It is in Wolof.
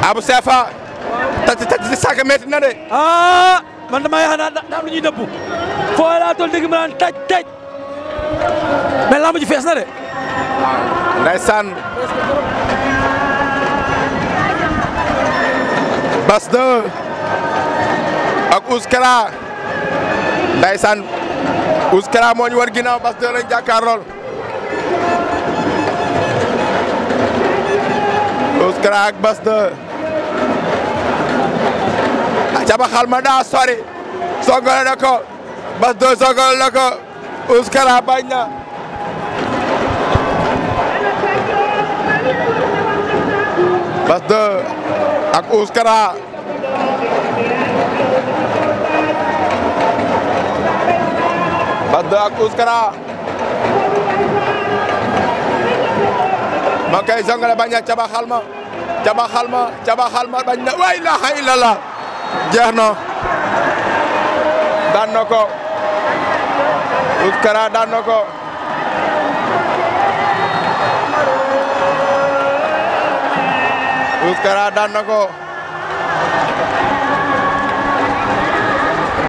Abou Sefa tati tati si sàkk métti na de ah man damaa yaakaar naa daa am lu ñuy dëpp foo laa toll dégg ma naan taj taj mais lamb ji fees na de. ndeysaan Bass 2 ak Ouskara ndeysaan Ouskara moo ñu war ginnaaw Bass 2 lañ jàkkaarlool Ouskara ak Bass 2 caba xal ma daa sori songale na ko Bass 2 songale na ko Ouskara bañ na Bass 2 ak Ouskara Bass 2 ak Ouskara ma koy songale bañ na caba xalma caba xalma caba xalma bañ na wa ilaha illallah jeex na daan na ko Ouskara daan na ko Ouskara daan na ko